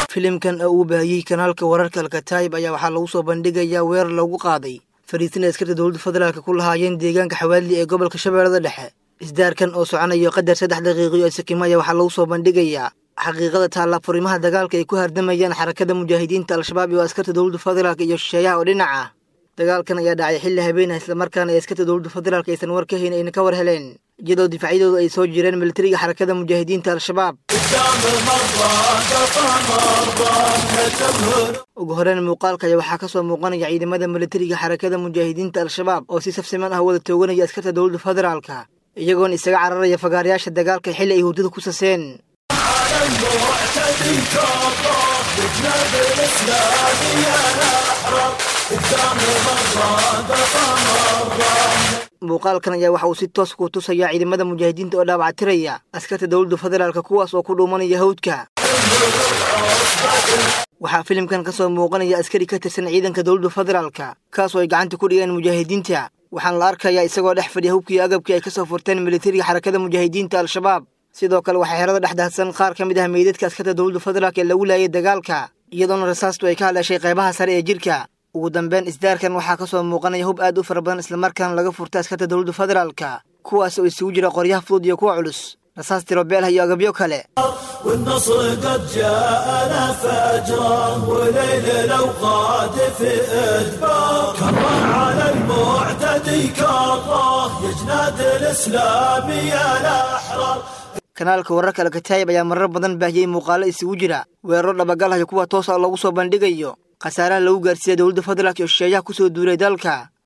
filimkan oo uu baahiyey kanaalka wararka alkataayib ayaa waxaa lagu soo bandhigayaa weerar lagu qaaday fariisina askarta dowladda federaalka ku lahaayeen deegaanka xawaadli ee gobolka shabeellada dhexe isdaarkan oo soconayo qadar saddex daqiiqiyo ee sakimo ayaa waxaa lagu soo bandhigayaa xaqiiqada taalla furimaha dagaalka ay ku hardamayaan xarakada mujaahidiinta al-shabaab iyo askarta dowladda federaalk iyo shisheeyaha oo dhinac ah dagaalkan ayaa dhacay xilli habeenah islamarkaana ay askarta dowladda federaalk aysan war ka hayn ayna ka war heleen iyadoo difaacyadooda ay soo jireen militariga xarakada mujaahidiinta al-shabaab ugu horeyn muuqaalka ayaa waxaa ka soo muuqanaya ciidamada militariga xarakada mujaahidiinta al-shabaab oo si safsiman ah wada tooganaya askarta dowladda federaalka iyagoona isaga cararaya fagaarayaasha dagaalka xilli ay hurdada ku saseen muuqaalkan ayaa waxa uu si toos ku tusayaa ciidamada mujaahidiinta oo dhaawactiraya askarta dowladda federaalka kuwaas oo ku dhuumanaya hawdka waxaa filimkan ka soo muuqanaya askari ka tirsan ciidanka dowladda federaalka kaasoo ay gacanta ku dhigeen mujaahidiinta waxaana la arkayaa isagoo dhex fadhiya hubkii agabkii ay ka soo furteen militariga xarakada mujaahidiinta al-shabaab sidoo kale waxaa xerada dhex daadsan qaar ka mid ah meydadka askarta dowladda federaalk ee lagu laayay dagaalka iyadoona rasaastu ay ka hadleeshay qaybaha sare ee jirka ugu dambeyn isdaarkan waxaa ka soo muuqanaya hub aad u fara badan islamarkaana laga furtay askarta dowladda federaalka kuwaas oo isugu jira qoryaha fudud iyo kuwa culus rasaas tirobeelha iyo agabyo kale والنصر قد جاءنا فجرا وليل الأوقات في إدبار كره على المعتدي كره يجناد الإسلام يا الأحرار kanaalka wararka alkataayib ayaa marar badan baahiyey muuqaalo isugu jira weeraro dhabagalhaya kuwa toosa lagu soo bandhigayo khasaaraha lagu gaarsiiya dowladda federaalk iyo shisheeyaha ku soo duulay dalka